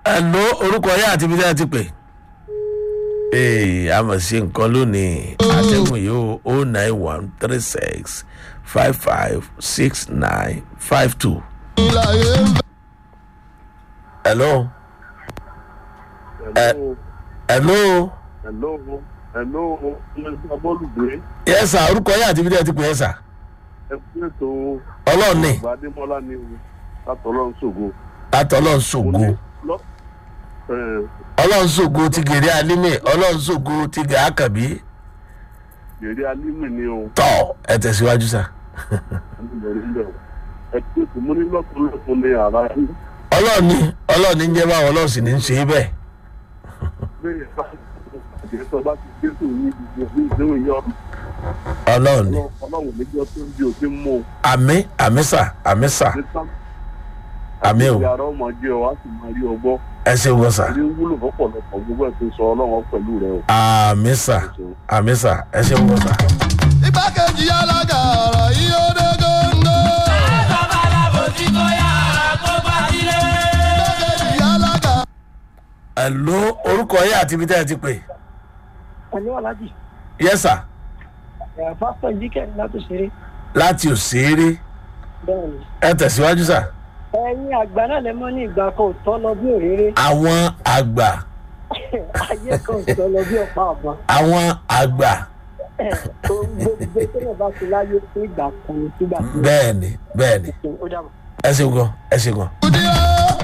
Hello, orúkọ yẹn àti ibi tí a ti pè. ee a mọ̀ sí nǹkan lónìí àtẹ̀gùn yìí o o nine one three six five five six nine five two. hello. Hello. hello. Hello. Hello. Mr. Bọ́lùgbé. yes sir orúkọ yẹn àti ibi tí a ti pè é sà. Ẹ fún ètò ọlọ́run ní Àgbà Adémọ́lá ní o. Látọ̀lọ́run ṣògo. látọlọ́run ṣògo Lọ- ẹ̀, ọlọ́run ṣògo ti gèrè alímì ọlọ́run ṣògo ti gẹ̀ àkàbí Gèrè Alímì ni o. tọ̀ ẹ tẹ̀síwájú sà. Àníbẹ̀rẹ̀ ń bẹ̀rẹ̀. Ẹ fún ètò mo ní lọ́kùnrin ní ara yín. ọlọ́run ní ọlọ́run ní ń jẹ́ báwọn ọlọ́run sì ní ń ṣe é bẹ́ẹ̀. Bẹ́ẹ̀ bá àjẹsọ bá ti gbé tó yín gbogbo bí ìdéhùn yọ ọlọ́run ní. ọlọ́run níjọ́ tó ń bí òfin mú o. àmì àmì sà àmì sà Ní sá- àmì o Ìyá ara ọmọ jẹ́ ọ, á sì máa rí ọgbọ́. ẹ ṣe wọ sà Ilé wúlò fọ́pọ̀lọpọ̀ gbogbo ẹ̀ tó sọ ọlọ́run pẹ̀lú rẹ o. àmì sà àmì sà ẹ ṣe wọ sà. igbákejì alága ọ̀rọ̀ yìí ó dé góńgó. igbákejì alága. ẹ̀ló orúkọ yẹn àti ibi tẹ́ ẹ ti pè. pẹ̀lú alájì yẹ sà ẹ̀ pásítọ̀ ìdíkẹ́ láti ṣeré láti òṣèré bẹ́ẹ̀ ni. ẹ tẹ̀síwájú sà. ẹ̀yin àgbà náà lè mọ́ ní ìgbà kan ò tọ́ lọ bí òréré àwọn àgbà ayé kan ò tọ́ lọ bí ọ̀pá ọ̀bọ̀n àwọn àgbà ohun gbogbo tó lè bá ti láyé fún ìgbà kan ní sígbà tó bẹ́ẹ̀ ni bẹ́ẹ̀ ni ó dàbọ̀. ẹ ṣe gan ẹ ṣe gan. kùdí ó